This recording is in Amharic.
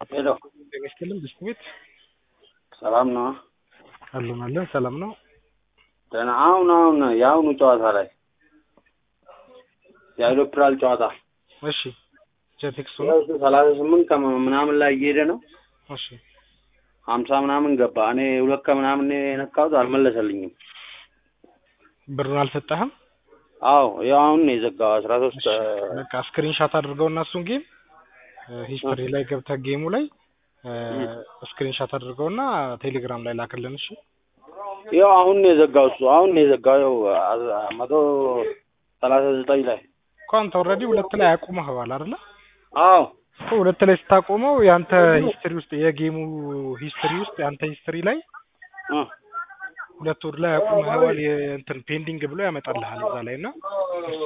ሄሎ ጤና ይስጥልን ብስት ቤት ሰላም ነው? አለን አለን ሰላም ነው። ደህና አሁን አሁን የአሁኑ ጨዋታ ላይ የአይሮፕላን ጨዋታ እሺ ጀቴክሱ ነው። ሰላሳ ስምንት ከምናምን ላይ እየሄደ ነው። እሺ ሀምሳ ምናምን ገባ። እኔ ሁለት ከምናምን የነካሁት አልመለሰልኝም። ብሩን አልሰጠህም? አዎ ያው አሁን ነው የዘጋው አስራ ሶስት በቃ ስክሪንሻት አድርገው እና እሱን ጌም ሂስትሪ ላይ ገብተህ ጌሙ ላይ ስክሪንሻት አድርገው እና ቴሌግራም ላይ ላክልን። እሺ ያው አሁን ነው የዘጋው እሱ አሁን ነው የዘጋው። ያው መቶ ሰላሳ ዘጠኝ ላይ እኮ አንተ ኦልሬዲ ሁለት ላይ አቁመኸዋል አይደለ? አዎ እኮ ሁለት ላይ ስታቆመው የአንተ ሂስትሪ ውስጥ የጌሙ ሂስትሪ ውስጥ የአንተ ሂስትሪ ላይ እ ሁለት ወር ላይ አቁመኸዋል የእንትን ፔንዲንግ ብሎ ያመጣልሃል እዛ ላይ እና